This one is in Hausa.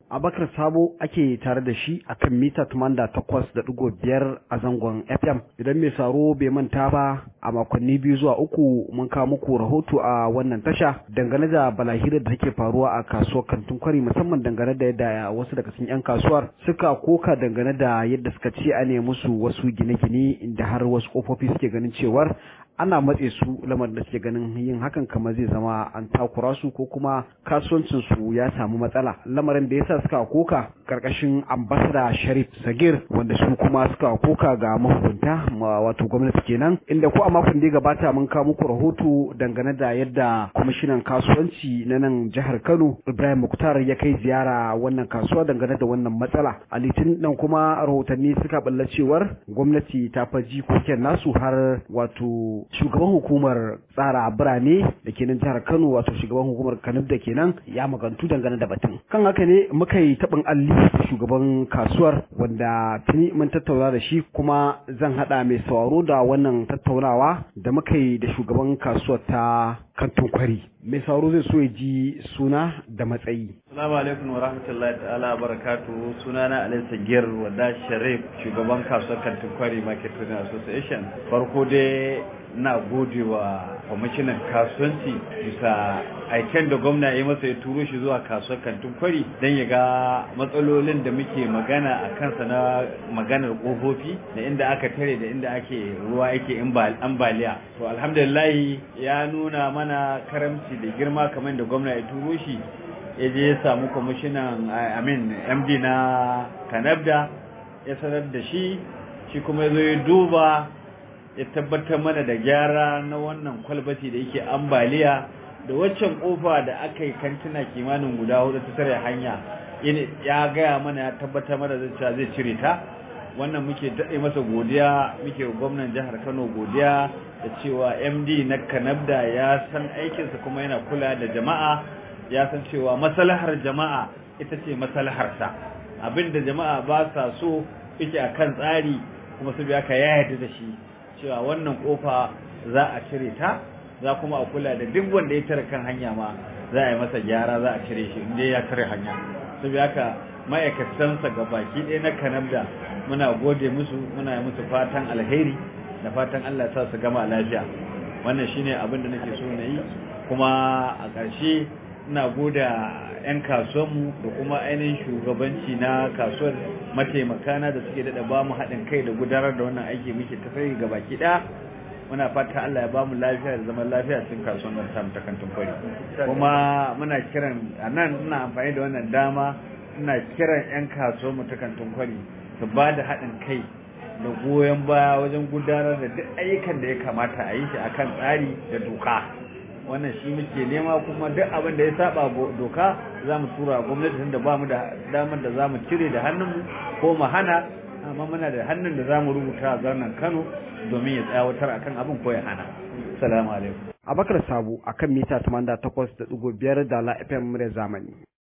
Abakar Sabo ake tare da shi a kan mita biyar a zangon FM. Idan mai saro bai manta ba a makonni biyu zuwa uku mun kawo muku rahoto a wannan tasha dangane da balahirar da take faruwa a kasuwar kantin kwari musamman dangane da yadda wasu daga cikin 'yan kasuwar suka koka dangane da yadda suka ce a ne musu wasu gine-gine inda har wasu kofofi suke ganin cewar ana matse su lamarin da suke ganin yin hakan kamar zai zama an takura su ko kuma kasuwancin su ya samu matsala lamarin da yasa suka koka karkashin ambasada Sharif Sagir wanda su kuma suka koka ga mahukunta wato gwamnati kenan inda ko a makon da ya gabata mun kawo muku rahoto dangane da yadda kwamishinan kasuwanci na nan jihar Kano Ibrahim Muktar ya kai ziyara wannan kasuwa dangane da wannan matsala a litin nan kuma rahotanni suka balla cewar gwamnati ta faji koken nasu har wato shugaban hukumar tsara birane da ke nan jihar Kano wato shugaban hukumar Kanub da kenan ya magantu dangane da batun. Kan haka ne muka yi taɓin alli da shugaban kasuwar wanda tuni mun tattauna da shi kuma zan haɗa mai sauraro da wannan tattaunawa da muka yi da shugaban kasuwar ta kantin kwari. Mai sauraro zai so ya ji suna da matsayi. Assalamu alaikum wa rahmatullahi ta'ala wa barakatuhu sunana Alai Sagir Wada Sharif shugaban kasuwar kantin kwari Market Trading Association. Farko dai na gode wa kwamishinan kasuwanci bisa aiken da gwamna ya masa ya turo shi zuwa kasuwar kantin kwari don ya ga matsalolin da muke magana a kansa na maganar ƙofofi da inda aka tare da inda ake ruwa yake ambaliya to alhamdulillah ya nuna mana karamci da girma kamar da gwamna ya turo shi ya je ya samu kwamishinan amin md na kanabda ya sanar da shi shi kuma ya zo ya duba ya tabbatar mana da gyara na wannan kwalbati da yake ambaliya da waccan kofa da aka yi kantuna kimanin guda hudu ta tare hanya ya gaya mana ya tabbatar mana da cewa zai cire ta wannan muke daɗe masa godiya muke gwamnan jihar kano godiya da cewa md na kanabda ya san aikinsa kuma yana kula da jama'a ya san cewa maslahar jama'a ita ce maslaharsa abinda jama'a ba sa so yake akan tsari kuma su biya ka ya yarda da shi cewa wannan kofa za a cire ta za kuma a kula da duk wanda ya tare kan hanya ma za a yi masa gyara za a cire shi inda ya tare hanya saboda haka ma'aikatansa ga baki ɗaya na kanabda muna gode musu muna yi musu fatan alheri da fatan Allah ya sa su gama lafiya wannan shine abin da nake so na yi kuma a ƙarshe ina goda 'yan kasuwanmu da kuma ainihin shugabanci na kasuwar mataimakana da suke daɗa ba mu haɗin kai da gudanar da wannan aiki muke tafiya ga baki ɗaya muna fata Allah ya ba mu lafiya da zaman lafiya cikin kasuwar nan ta ta kantin kwari kuma muna kiran a nan ina amfani da wannan dama ina kiran 'yan kasuwar mu ta kantin kwari su ba da haɗin kai da goyon baya wajen gudanar da duk ayyukan da ya kamata a yi shi akan tsari da doka wannan shi muke nema kuma duk abin da ya saba doka za mu tura gwamnati tunda ba mu da damar da za mu cire da hannunmu ko mu hana amma muna da hannun da za mu rubuta a zarnan kano domin ya tsawatar akan abin ko ya hana salamu alaikum abakar sabo akan mita 88.5 da la fm zamani